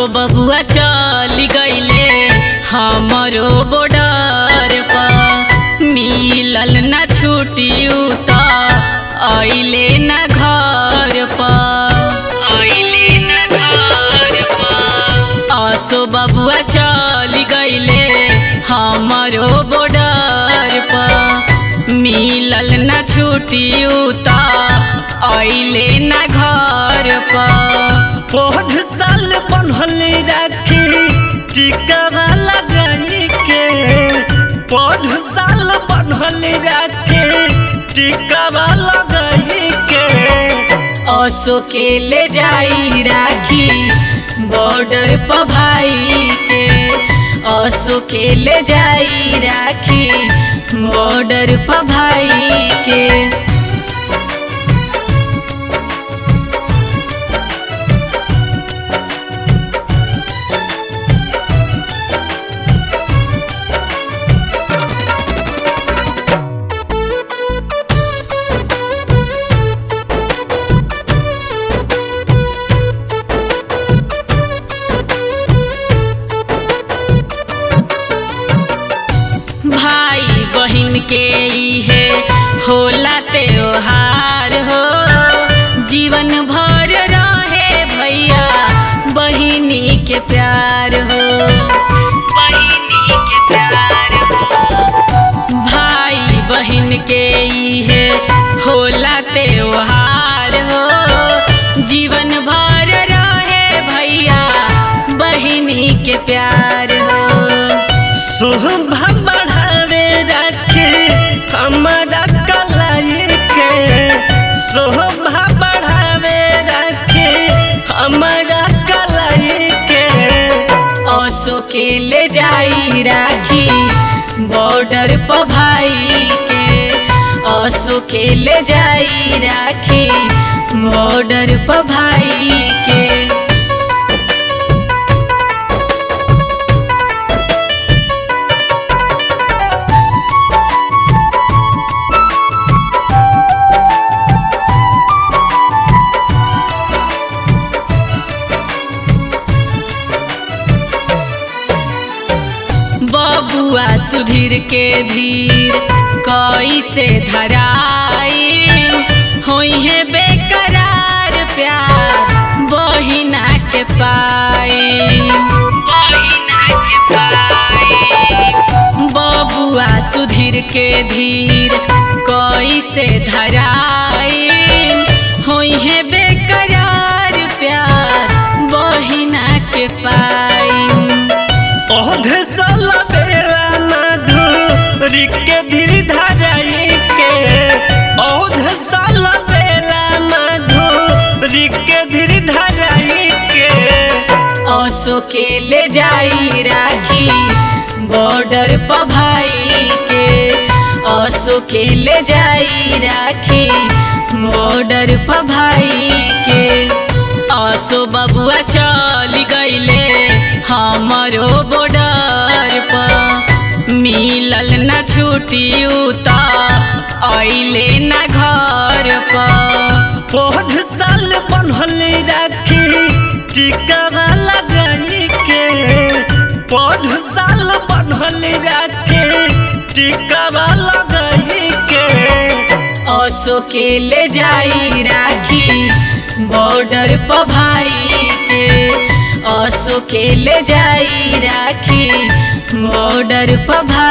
असो बबुआ चल गईले हमरो बॉर्डर पर मिलल ना छुट्टी त अइले ना घर पर अइले ना घर पर असो बबुआ चल गईले हमरो बॉर्डर पर मिलल ना छुट्टी त अइले ना घर पर बहुत साल बनल राखी टिकावा लगाई के बहुत साल बनल राखी टिकावा लगाई के असो के ले जाई राखी बॉर्डर पर भाई के असो के ले जाई राखी बॉर्डर पर भाई के भाई बहिन के इहे होला त्योहार हो जीवन भर रहे भैया बहिनी के प्यार हो बहिनी के प्यार हो भाई बहिन के इहे होला त्योहार हो जीवन भर रहे भैया बहिनी के प्यार हो शोभा बढ़ावे राखी हमारा कलाई के शोभा बढ़ावे राखी हमारा कलाई के असो के ले जाई राखी बॉर्डर पर भाई के असो के ले जाई राखी बॉर्डर पर भाई के बबुआ सुधीर के धीर कैसे धराई होई है बेकरार प्यार बहिना के पाई बहिना के पाई बबुआ सुधीर के धीर कैसे धराई होई है बेकरार प्यार बहिना के पाई ओधे साल बेला मधुरी के धीर धराई के ओधे साल बेला मधुरी के धीर धराई के असो के ले जाई राखी बॉर्डर पर भाई के असो के ले जाई राखी बॉर्डर पर भाई के असो बबुआ चल गईले हमरो बॉर्डर पर मिलल ना छुट्टी त अइले ना घर पर बहुत साल बनल राखी टिकावा लगाई के बहुत साल बनल राखी टिकावा लगाई के असो के ले जाई राखी बॉर्डर पर भाई के असो के ले जाई राखी बॉर्डर पर भाई